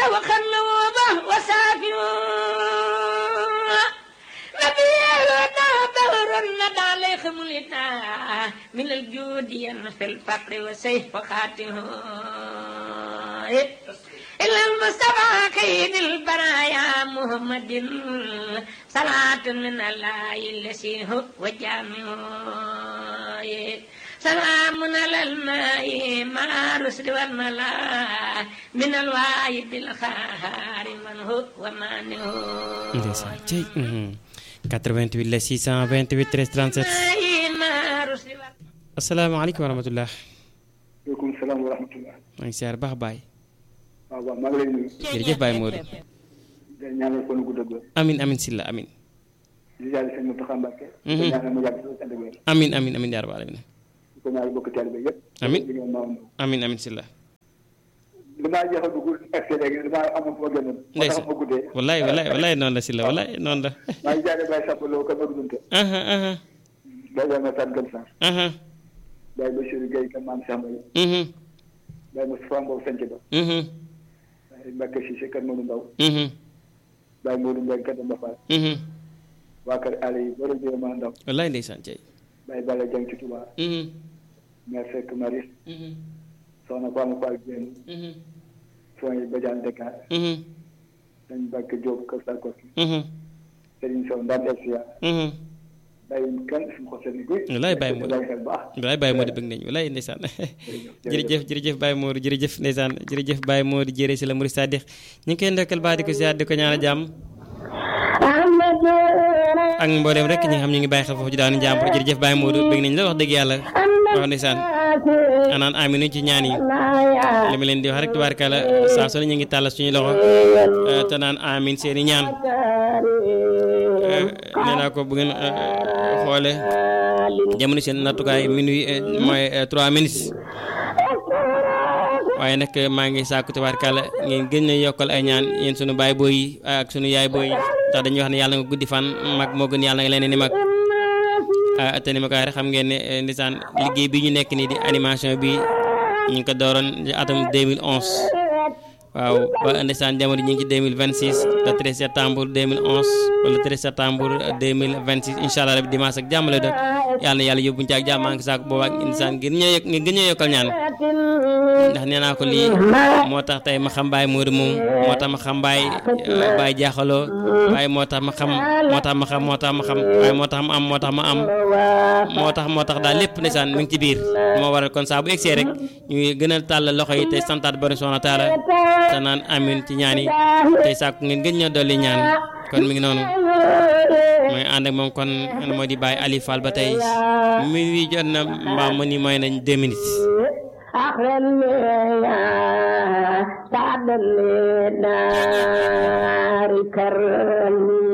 وخلوبه وسافيو نبي الهدى دهر الندى عليه ملتا من الجود في الفقر وسيف خاته إلى المصطفى كيد البرايا محمد صلاة من الله الذي هو وجامعه سلام على الماء مع رسل والملا من الواحد الخار من هو ومانه ndeysaan cey 88 la 628 13 37 مع رسل asalaamaaleykum wa rahmatullah waaleykum salaam wa rahmatullah. maa ngi siyaar baax baay waaw waaw maa ngi lay nuyu. jërëjëf Baye Modou di ñaanal kon gudd ak wér. amin amin silla amin di jaay sëñ Mountakha Mbacké. Mhm. di ñaanal mu yàgg si ànd ak wér. amin amin amin yaa rabbal alamin di ko ñaanal bokk taalibe yëpp. Amiin. di ngeen maaw amin amin silla damaa jeex a dugg accès léegi damaa amoon fu ma génnoon. moo tax ndeysaan ma guddee. wallaay wallaay wallaay noonu la silla wallaay noonu la maa ngi jaay Baye Samba Lo kan ma dundante. aha aha Baye Yama Sane Gane Sarr. aha Baye Bachir Gueye kan maam Cheikh Mbaye. mhm Baye Moustapha Mbow Sanc Ba. mhm Baye Mbacke Cissé kan Modou Ndaw. mhm Baye Modou Mbengue kan Demba Fall. mhm waa kër Aliou yi borom bi ma ndaw. wallaay ndeysaan cey Baye Balla Dieng ci Touba. mhm Mère Seck Maris. mhm Soxna Fama Fall Dieng. mhm Soxna Badiane Dakar. mhm dañ Mbacke Diop Kër Sarkozy. mhm Serigne Sow Ndam Elsia. mhm bàyyi kenn suñu xol seen guy. Wallaay Baye Modou. bàyyi xel baax. wallaay Baye Modou bëgg nañu wallaay ndeysaan jërëjëf jërëjëf Baye Modou jërëjëf ndeysaan jërëjëf Baye Modou jërë si la Mouride Sadikh ñu ngi koy ndokkal baax di ko ziar di ko ñaanal jàmm ak mboolem rek ñi nga xam ñu ngi bàyyi xel foofu ci daanu jàmbur jërëjëf Baye Modou bëgg nañ la wax dëgg yàlla wax ndeysaan anaan aminu ci ñaan yi li ma leen di wax rek tubaarkàlla saa su ne ñu ngi tàllal suñu loxo eh, te naan amin seeni ñaan Eh, nee naa ko bu ngeen eh, xoole jamono seen nattukaay minuit eh, mooy eh, trois minutes waaye nag maa ngi sàkku tabaarkàlla ngeen gën a yokkal ay ñaan yéen sunu baay booy yi ak sunu yaay booy yi ndax dañuy wax ne yàlla nga guddi fan mag moo gën yàlla nga leen ni mag ah te ni ma ko waxee rek xam ngeen ne eh, ndeysaan liggéey bi ñu nekk nii di animation bi ñu ngi ko dooroon ci atum 2011 waaw ba ndeysaan jamono ji ñu ngi ci 2026 le 13 septembre 2011 wala 13 septembre 2026 incha allah rabi dimanche ak jàmm la doon yàlla na yàlla yóbbuñ ci ak jàmm maa ngi saako boobu ak ndeysaan ngir ñëw yokk ngir gën ñoo yokkal ñaan ndax nee naa ko lii moo tax tey ma xam Baye Modou moom moo tax ma xam Baye Baye jaaxaloo waaye moo tax ma xam moo tax ma xam moo tax ma xam waaye moo tax ma am moo tax ma am moo tax moo tax daal lépp ndeysaan mi ngi ci biir moo waral kon saa bu egsee rek ñuy gën a tàll loxo yi tey santaat borom subhanahu wa taala te naan amin ci ñaan yi tey sàkku ngeen gën ñoo dolli ñaan kon mi ngi noonu mooy ànd ak moom kon an moo di Baye Ali Fall ba tey mi wi jot na mbaa mu ni mooy nañ deux minutes أخرني سعد النار كرمي